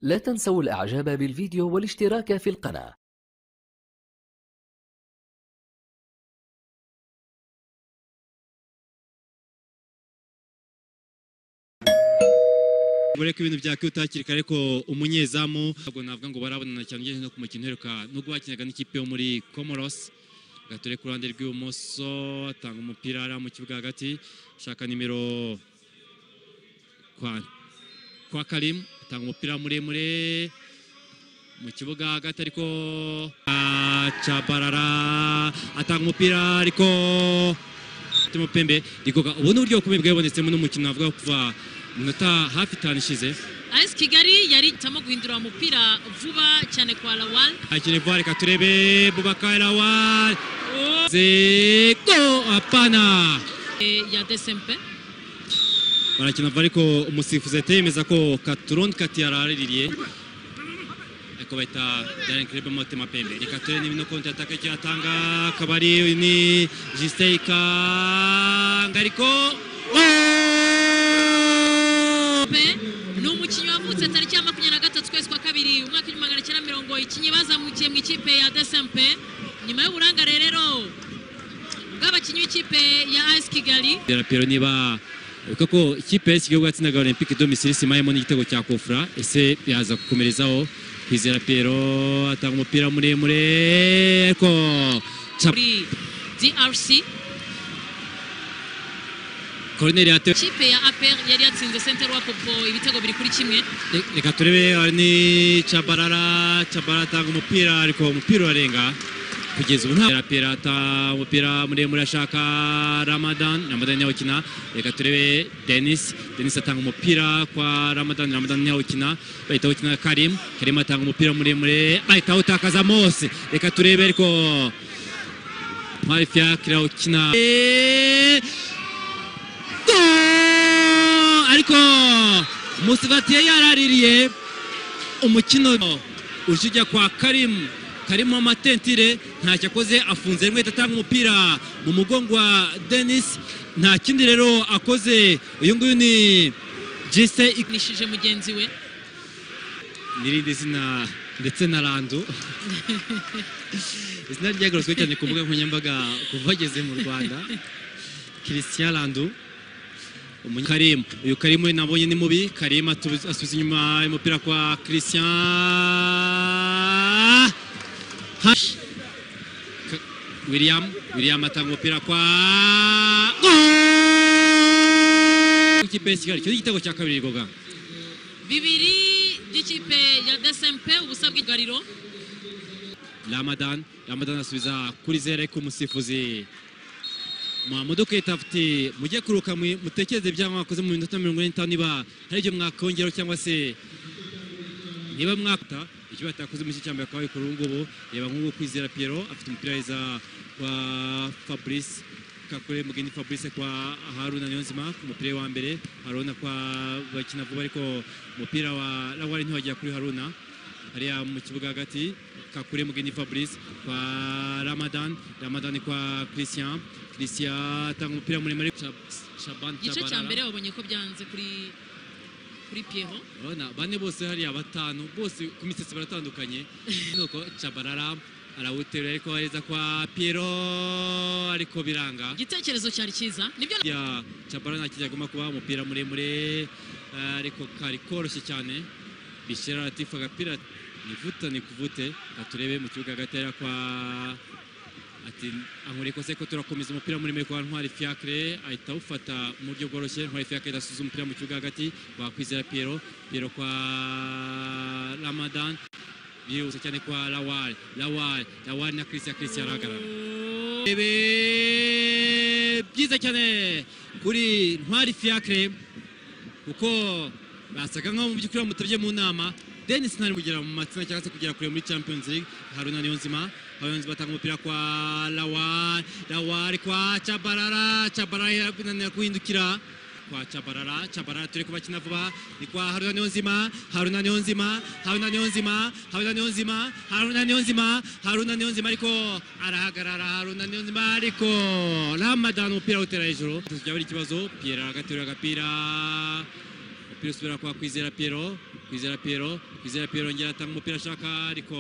لا تنسوا الإعجاب بالفيديو والاشتراك في القناة ureka ibintu byakwitakirika ariko umunyezamu ntabwo navuga ngo barabonana cyane ugejeje no ku mukino uheruka nubwo bakinaga n'ikipe yo muri comoros gature ku ruhande rw'ibumoso atanga umupira hariya mu kibuga hagati ashaka nimero kwa kwa karimu atanga umupira muremure mu kibuga hagati ariko cabarara atanga umupira ariko Timo Pembe rikoga ubona uburyo bukomeye bwabonetsemo n'umukino navuga kuva minota hafi itanu ishize AS Kigali yari itamo guhindura umupira vuba cyane kwa Lawal akine vuba reka turebe Bubakari Lawal zego hapana eh, ya DSMP barakina vuba ariko umusifuzi yahita yemeza ko Katuron Kati yaraririye ariko bahita Darren Kirebe Motema Pembe reka turebe niba ino konti ataka icyo yatanga akaba ari ni Justin Ikanga ariko Pe ni umukinnyi wavutse tariki ya makumyabiri na gatatu ukwezi kwa kabiri umwaka w'igihumbi magana cyenda mirongo icyenda bazamukiye mu ikipe ya DSMP nyuma y'uburangare rero bw'abakinnyi b'ikipe ya AS Kigali Derapero niba wibuka ko ikipe y'iki gihugu yatsinaga Olympique de Misiri simayemo n'igitego cya Kofra ese yaza gukomerezaho Kwizera Piero atanga umupira muremure ariko Cap- muri DRC Corner yatewe ikipe ya APR yari yatsinze Center Wapopo ibitego biri kuri kimwe Re- reka turebe hari ni Chabarara Chabarara atanga umupira ariko umupira urarenga kugeza ubu nta Derapero atanga umupira muremure ashaka Ramadan Ramadan niwe ukina reka turebe Dennis Dennis atanga umupira kwa Ramadan Ramadan niwe ukina bahita ukina Karim Karim atanga umupira muremure bahita utakaza Mose reka turebe ariko Ntwari Fiacre ukina Eh, Goal! ariko Musivatiye yaraririye umukino uje ujya kwa Karim Karim amatentire ntacyo akoze afunze rimwe atanga umupira mu mugongo wa Dennis nta kindi rero akoze uyu nguyu ni Jise Ik- nishije mugenzi we n'irindi zina ndetse na Randu izina ryagarutswe cyane ku mbuga nkoranyambaga kuva ageze mu Rwanda Christian Randu Umunye- Karim uyu Karim we nabonye ni mubi Karim atu- asubiza inyuma umupira kwa Christian Hash K- William William atanga umupira kwa Goal! Ikipe ya Kigali icyo ni igitego cya kabiri goga bibiri by'ikipe ya DSMP ubusa bw'igariro Ramadan Ramadan asubiza kuri zero ariko umusifuzi Muhammadu Keita afite mujye kuruka mwe- mutekereze ibyaha mwakoze mu minota mirongo ine n'itanu niba hari ibyo mwakongeraho cyangwa se niba mwakata icyo batakoze mu cyambere akaba ari kuri ubu ngubu reba nk'ubu kwizera Piero afite umupira weza kwa Fabrice kakure mugeni Fabrice kwa Haruna Niyonzima ku mupira we wa mbere Haruna kwa bakina vuba ariko umupira wa Lawari ntiwagera kuri Haruna hariya mu kibuga hagati kakure mugeni fabrice kwa ramadan ramadan kwa christian christian atanga umupira muremure Shab- shaban igice cya mbere tabarara babonye ko byanze kuri kuri Pierrot urabona bane bose hariya batanu bose ku misatsi baratandukanye nuko cabarara arawuterura ariko ahereza kwa piero ariko biranga igitekerezo cyari cyiza nibyo ya Chabara nta kijya agomba kuba umupira muremure eh, ariko kari koroshye cyane bishyira Latifu agapira nivuta nikuvute turebe mu kibuga gatera kwa ati ankore kose ko turakomeza umupira muremure kwa Ntwari Fiacre ahita awufata mu buryo bworoshye Ntwari Fiacre idasuza umupira mu kibuga hagati bakwizera Piero Piero kwa Ramadan bihuse cyane kwa Lawal Lawal Lawal na Christian Christian arahagarara Bebe, byiza cyane kuri ntwari fiacre kuko basaga nkaho mu by'ukuri bamutabye mu nama denis ntari kugera mu matsinda cyangwa se kugera kure muri champions league haruna niyonzima harunzima batanga umupira kwa lawari lawari kwa cabarara cabarara yananira guhindukira kwa cabarara cabarara turi kubakina vuba ni kwa haruna niyonzima haruna niyonzima haruna niyonzima haruna niyonzima haruna niyonzima haruna niyonzima ariko arahagarara haruna niyonzima ariko ramadan umupira awutera hejuru tujya buri kibazo pierre agaterura agapira umupira usubira kwa kwizera piero kwizera piero kwizera piero yongera atanga umupira ashaka ariko